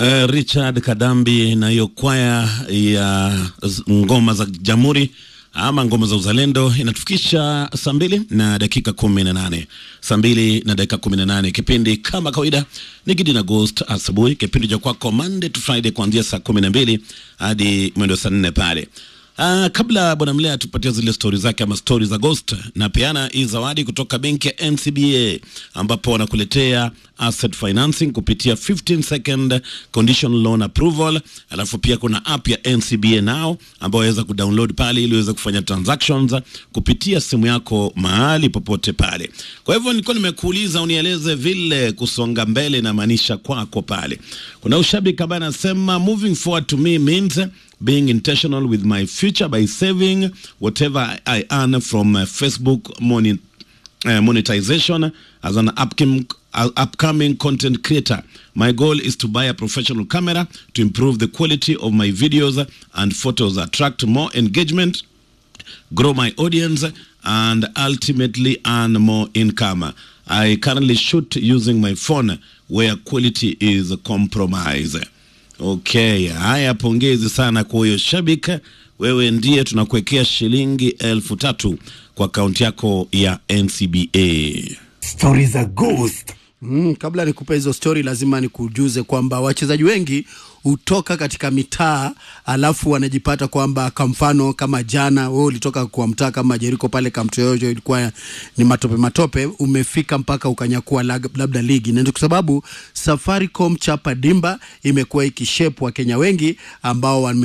Uh, Richard Kadambi na hiyo kwaya ya z- ngoma za Jamhuri ama ngoma za uzalendo inatufikisha saa mbili na dakika kumi na nane saa mbili na dakika kumi na nane Kipindi kama kawaida ni Gidi na Ghost asubuhi, kipindi cha kwako Monday to Friday kuanzia saa kumi na mbili hadi mwendo saa nne pale. Uh, kabla bwana Mlea tupatie zile stori zake ama stori za Ghost, na peana hii zawadi kutoka benki ya NCBA ambapo wanakuletea asset financing kupitia 15 second condition loan approval. Alafu pia kuna app ya NCBA Now ambayo waweza kudownload pale ili uweze kufanya transactions kupitia simu yako mahali popote pale. Kwa hivyo nilikuwa nimekuuliza unieleze vile kusonga mbele inamaanisha kwako pale. Kuna ushabiki ambaye anasema moving forward to me means being intentional with my future by saving whatever I earn from uh, Facebook money, uh, monetization as an upcoming, uh, upcoming content creator. My goal is to buy a professional camera to improve the quality of my videos and photos, attract more engagement, grow my audience, and ultimately earn more income. I currently shoot using my phone where quality is compromised. Okay, haya, pongezi sana kwa huyo shabik. Wewe ndiye tunakuwekea shilingi elfu tatu kwa akaunti yako ya NCBA. Stori za ghost. Mm, kabla nikupe hizo stori lazima nikujuze kwamba wachezaji wengi hutoka katika mitaa alafu wanajipata kwamba kwa mfano kama jana wewe ulitoka kwa mtaa kama Jeriko pale Kamtoyoyo ilikuwa ni matope matope, umefika mpaka ukanyakua lag- labda ligi, na ndio kwa sababu Safaricom chapa dimba imekuwa ikishepwa Wakenya wengi ambao wame